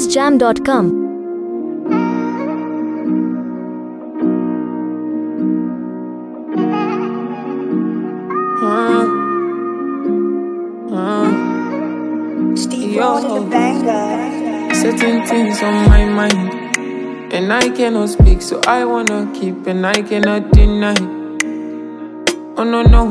tunesjam.com. Steve Yo. Rose in the banger. Certain things on my mind, and I cannot speak, so I wanna keep, and I cannot deny. Oh no no,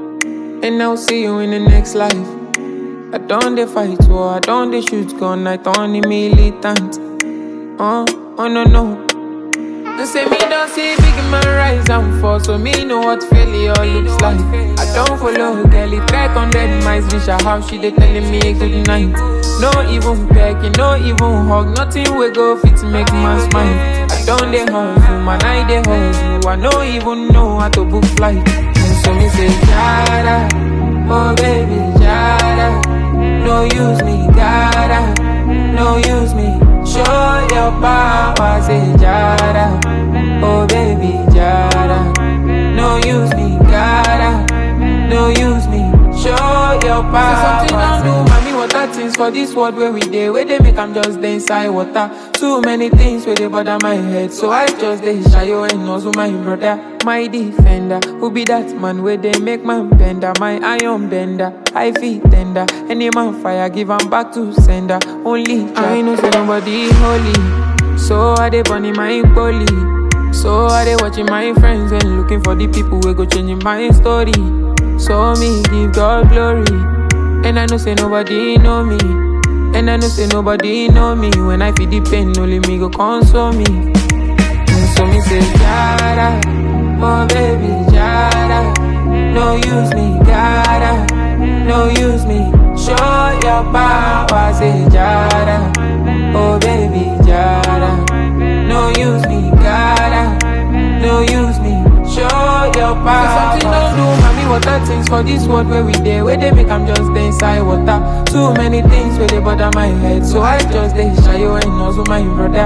and I'll see you in the next life. I don't dey fight war, I don't dey shoot gun, I don't dey militant. Oh, oh no no. They say me don't see big man rise and fall, so me know what failure looks like. I don't follow girl, it track on dead mice, reach her house, she dey telling me good night. No even pecking, no even hug, nothing we go fit make man smile. I don't dey hustle, man, I dey hustle, I no even know how to book flight. And so me say, Jada, oh baby, Jada, no use me, gotta, no use me. Show your power, say Jada. Oh baby, Jada. No use me, gotta. No use me. Show your power. Say something don't do, mommy. Water things for this world where we dey, where they make I'm just dey inside water. Too many things where they bother my head, so I just dey shy you and also my brother, my defender. Who be that man where they make man bender, my iron bender. I feel tender. Any man fire, give 'em back to sender. Only I know say nobody holy, so I dey burning my bully. So I dey watching my friends and looking for the people who go changing my story. So me give God glory, and I know say nobody know me, and I know say nobody know me. When I feel the pain, only me go console me. And so me say Jada, oh baby Jada, no use me, gotta, no use me. Show your power, say Jada, oh baby Jada, no use me, gotta, no use me. Show your power. Say something don't do, mommy. Water things for this world where we dey, where they make I'm just dey inside water. Too many things where they bother my head, so I just dey shy you and also my brother.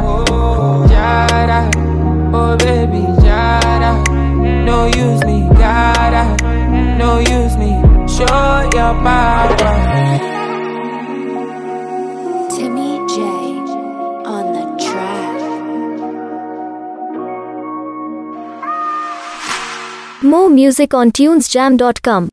Jada, oh baby, Jada, no use me, gotta, no use me. Show your power. Timmy J on the track. More music on tunesjam.com.